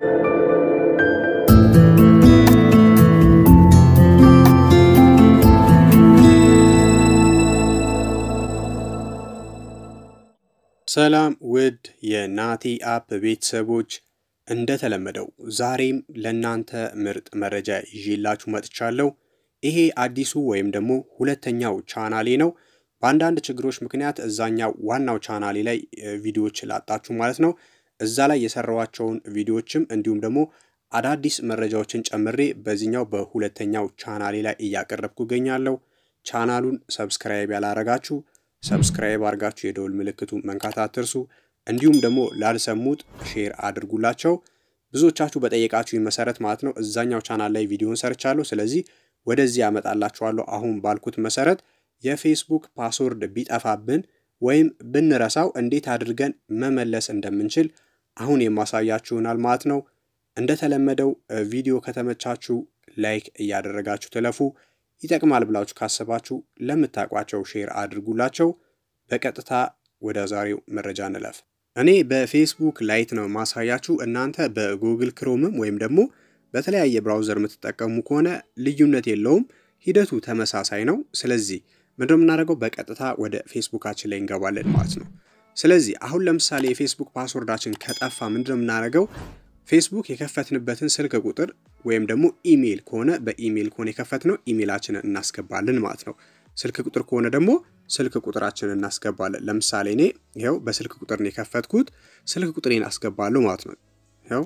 ሰላም ውድ የናቲ አፕ ቤተሰቦች፣ እንደተለመደው ዛሬም ለእናንተ ምርጥ መረጃ ይዤላችሁ መጥቻለሁ። ይሄ አዲሱ ወይም ደግሞ ሁለተኛው ቻናሌ ነው። በአንዳንድ ችግሮች ምክንያት እዛኛው ዋናው ቻናሌ ላይ ቪዲዮዎች ላጣችሁ ማለት ነው። እዛ ላይ የሰራኋቸውን ቪዲዮዎችም እንዲሁም ደግሞ አዳዲስ መረጃዎችን ጨምሬ በዚህኛው በሁለተኛው ቻናሌ ላይ እያቀረብኩ እገኛለሁ። ቻናሉን ሰብስክራይብ ያላረጋችሁ ሰብስክራይብ አድርጋችሁ የደውል ምልክቱ መንካት አትርሱ። እንዲሁም ደግሞ ላልሰሙት ሼር አድርጉላቸው። ብዙዎቻችሁ በጠየቃችሁ መሰረት ማለት ነው እዛኛው ቻናል ላይ ቪዲዮን ሰርቻለሁ። ስለዚህ ወደዚህ ያመጣላችኋለሁ። አሁን ባልኩት መሰረት የፌስቡክ ፓስወርድ ቢጠፋብን ወይም ብንረሳው እንዴት አድርገን መመለስ እንደምንችል አሁን የማሳያችሁ ይሆናል ማለት ነው። እንደተለመደው ቪዲዮ ከተመቻችሁ ላይክ እያደረጋችሁ ትለፉ። ይጠቅማል ብላችሁ ካሰባችሁ ለምታውቋቸው ሼር አድርጉላቸው። በቀጥታ ወደ ዛሬው መረጃ እንለፍ። እኔ በፌስቡክ ላይት ነው ማሳያችሁ። እናንተ በጉግል ክሮምም ወይም ደግሞ በተለያየ ብራውዘር የምትጠቀሙ ከሆነ ልዩነት የለውም፣ ሂደቱ ተመሳሳይ ነው። ስለዚህ ምንድነው የምናደርገው? በቀጥታ ወደ ፌስቡካችን ላይ እንገባለን ማለት ነው። ስለዚህ አሁን ለምሳሌ የፌስቡክ ፓስወርዳችን ከጠፋ ምንድነው የምናደርገው? ፌስቡክ የከፈትንበትን ስልክ ቁጥር ወይም ደግሞ ኢሜይል ከሆነ በኢሜይል ከሆነ የከፈትነው ኢሜይላችንን እናስገባለን ማለት ነው። ስልክ ቁጥር ከሆነ ደግሞ ስልክ ቁጥራችንን እናስገባለን። ለምሳሌ እኔ ይኸው በስልክ ቁጥር ነው የከፈትኩት፣ ስልክ ቁጥሬን አስገባለሁ ማለት ነው። ይኸው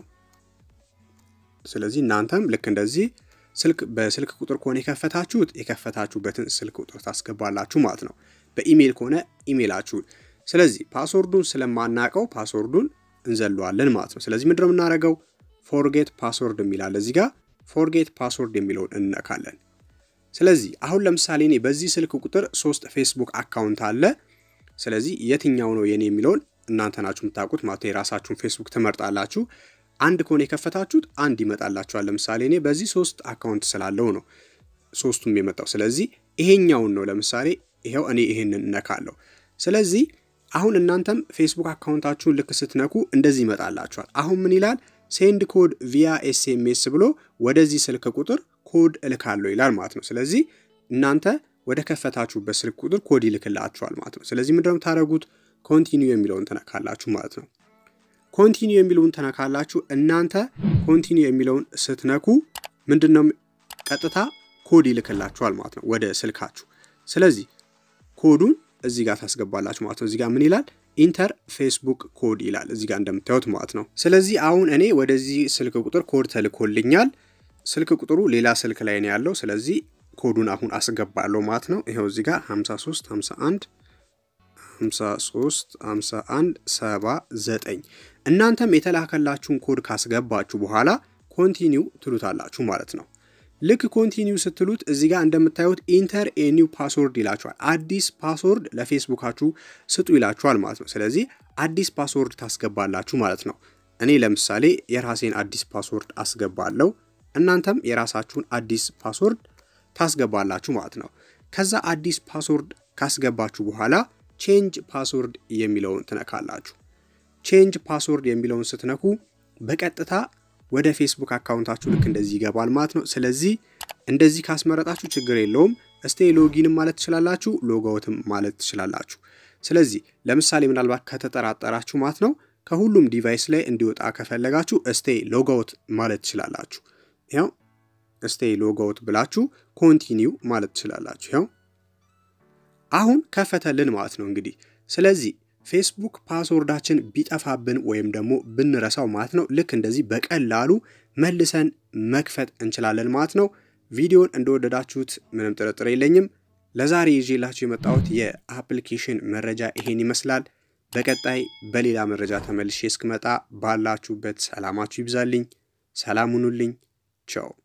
ስለዚህ እናንተም ልክ እንደዚህ ስልክ በስልክ ቁጥር ከሆነ የከፈታችሁት የከፈታችሁበትን ስልክ ቁጥር ታስገባላችሁ ማለት ነው። በኢሜይል ከሆነ ኢሜይላችሁን። ስለዚህ ፓስወርዱን ስለማናቀው ፓስወርዱን እንዘለዋለን ማለት ነው። ስለዚህ ምንድነው የምናደርገው? ፎርጌት ፓስወርድ የሚላል እዚህ ጋር ፎርጌት ፓስወርድ የሚለውን እንነካለን። ስለዚህ አሁን ለምሳሌ እኔ በዚህ ስልክ ቁጥር ሶስት ፌስቡክ አካውንት አለ። ስለዚህ የትኛው ነው የኔ የሚለውን እናንተ ናችሁ የምታውቁት ማለት የራሳችሁን ፌስቡክ ትመርጣላችሁ። አንድ ከሆነ የከፈታችሁት አንድ ይመጣላችኋል። ለምሳሌ እኔ በዚህ ሶስት አካውንት ስላለው ነው ሶስቱም የመጣው። ስለዚህ ይሄኛውን ነው ለምሳሌ ይኸው እኔ ይሄንን እነካለሁ። ስለዚህ አሁን እናንተም ፌስቡክ አካውንታችሁን ልክ ስትነኩ እንደዚህ ይመጣላችኋል። አሁን ምን ይላል? ሴንድ ኮድ ቪያ ኤስኤምኤስ ብሎ ወደዚህ ስልክ ቁጥር ኮድ እልካለሁ ይላል ማለት ነው። ስለዚህ እናንተ ወደ ከፈታችሁበት ስልክ ቁጥር ኮድ ይልክላችኋል ማለት ነው። ስለዚህ ምንድነው የምታደርጉት? ኮንቲኒው የሚለውን ትነካላችሁ ማለት ነው። ኮንቲኒው የሚለውን ተነካላችሁ። እናንተ ኮንቲኒው የሚለውን ስትነኩ ምንድነው ቀጥታ ኮድ ይልክላችኋል ማለት ነው ወደ ስልካችሁ። ስለዚህ ኮዱን እዚህ ጋር ታስገባላችሁ ማለት ነው። እዚህ ጋር ምን ይላል? ኢንተር ፌስቡክ ኮድ ይላል እዚህ ጋር እንደምታዩት ማለት ነው። ስለዚህ አሁን እኔ ወደዚህ ስልክ ቁጥር ኮድ ተልኮልኛል። ስልክ ቁጥሩ ሌላ ስልክ ላይ ነው ያለው። ስለዚህ ኮዱን አሁን አስገባለሁ ማለት ነው። ይኸው እዚህ ጋር 53 51 53 51 79 እናንተም የተላከላችሁን ኮድ ካስገባችሁ በኋላ ኮንቲኒው ትሉታላችሁ ማለት ነው። ልክ ኮንቲኒው ስትሉት እዚህ ጋር እንደምታዩት ኢንተር ኤኒው ፓስወርድ ይላችኋል። አዲስ ፓስወርድ ለፌስቡካችሁ ስጡ ይላችኋል ማለት ነው። ስለዚህ አዲስ ፓስወርድ ታስገባላችሁ ማለት ነው። እኔ ለምሳሌ የራሴን አዲስ ፓስወርድ አስገባለሁ። እናንተም የራሳችሁን አዲስ ፓስወርድ ታስገባላችሁ ማለት ነው። ከዛ አዲስ ፓስወርድ ካስገባችሁ በኋላ ቼንጅ ፓስወርድ የሚለውን ትነካላችሁ። ቼንጅ ፓስወርድ የሚለውን ስትነኩ በቀጥታ ወደ ፌስቡክ አካውንታችሁ ልክ እንደዚህ ይገባል ማለት ነው። ስለዚህ እንደዚህ ካስመረጣችሁ ችግር የለውም። እስቴ ሎጊንም ማለት ትችላላችሁ፣ ሎጋውትም ማለት ትችላላችሁ። ስለዚህ ለምሳሌ ምናልባት ከተጠራጠራችሁ ማለት ነው ከሁሉም ዲቫይስ ላይ እንዲወጣ ከፈለጋችሁ እስቴ ሎጋውት ማለት ትችላላችሁ። ያው እስቴ ሎጋውት ብላችሁ ኮንቲኒው ማለት ትችላላችሁ። ያው አሁን ከፈተልን ማለት ነው እንግዲህ ስለዚህ ፌስቡክ ፓስወርዳችን ቢጠፋብን ወይም ደግሞ ብንረሳው ማለት ነው ልክ እንደዚህ በቀላሉ መልሰን መክፈት እንችላለን ማለት ነው። ቪዲዮን እንደወደዳችሁት ምንም ጥርጥር የለኝም። ለዛሬ ይዤላችሁ የመጣሁት የአፕሊኬሽን መረጃ ይሄን ይመስላል። በቀጣይ በሌላ መረጃ ተመልሼ እስክመጣ ባላችሁበት ሰላማችሁ ይብዛልኝ። ሰላም ሁኑልኝ። ቻው